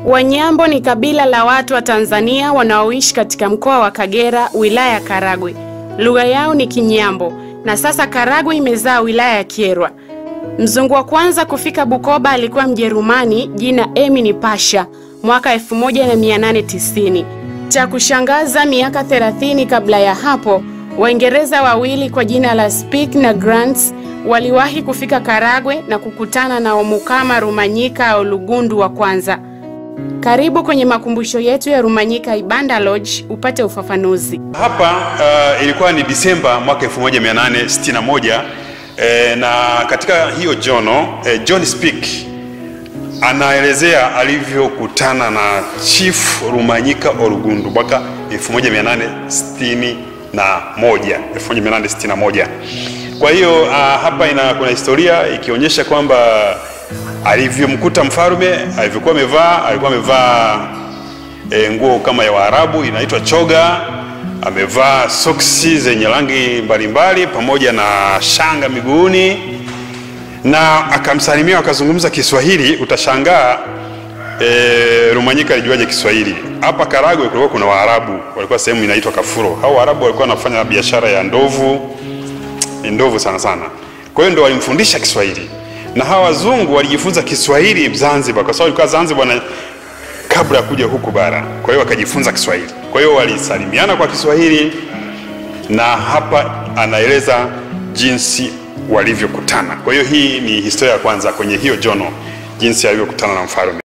Wanyambo ni kabila la watu wa Tanzania wanaoishi katika mkoa wa Kagera, wilaya ya Karagwe. Lugha yao ni Kinyambo na sasa Karagwe imezaa wilaya ya Kyerwa. Mzungu wa kwanza kufika Bukoba alikuwa Mjerumani, jina Emini Pasha, mwaka 1890. Cha kushangaza, miaka 30 kabla ya hapo, Waingereza wawili kwa jina la Speke na Grants waliwahi kufika Karagwe na kukutana na Omukama Rumanyika Olugundu wa kwanza. Karibu kwenye makumbusho yetu ya Rumanyika Ibanda Lodge upate ufafanuzi. Hapa uh, ilikuwa ni Disemba mwaka 1861 eh, na katika hiyo jono eh, John Speke anaelezea alivyokutana na Chief Rumanyika Olugundu mwaka 1861 1861. Kwa hiyo uh, hapa ina kuna historia ikionyesha kwamba alivyomkuta mfalme alivyokuwa amevaa, alikuwa amevaa e, nguo kama ya Waarabu inaitwa choga, amevaa soksi zenye rangi mbalimbali pamoja na shanga miguuni, na akamsalimia, akazungumza Kiswahili. Utashangaa e, Rumanyika alijuaje Kiswahili? Hapa Karagwe kulikuwa kuna Waarabu, walikuwa sehemu inaitwa Kafuro. Hao Waarabu walikuwa wanafanya biashara ya ndovu, ndovu sana sana, kwa hiyo ndo walimfundisha Kiswahili na hawa wazungu walijifunza Kiswahili Zanzibar, kwa sababu ilikuwa Zanzibar na kabla ya kuja huku bara. Kwa hiyo wakajifunza Kiswahili, kwa hiyo walisalimiana kwa Kiswahili, na hapa anaeleza jinsi walivyokutana. Kwa hiyo hii ni historia ya kwanza kwenye hiyo jono, jinsi alivyokutana na mfalme.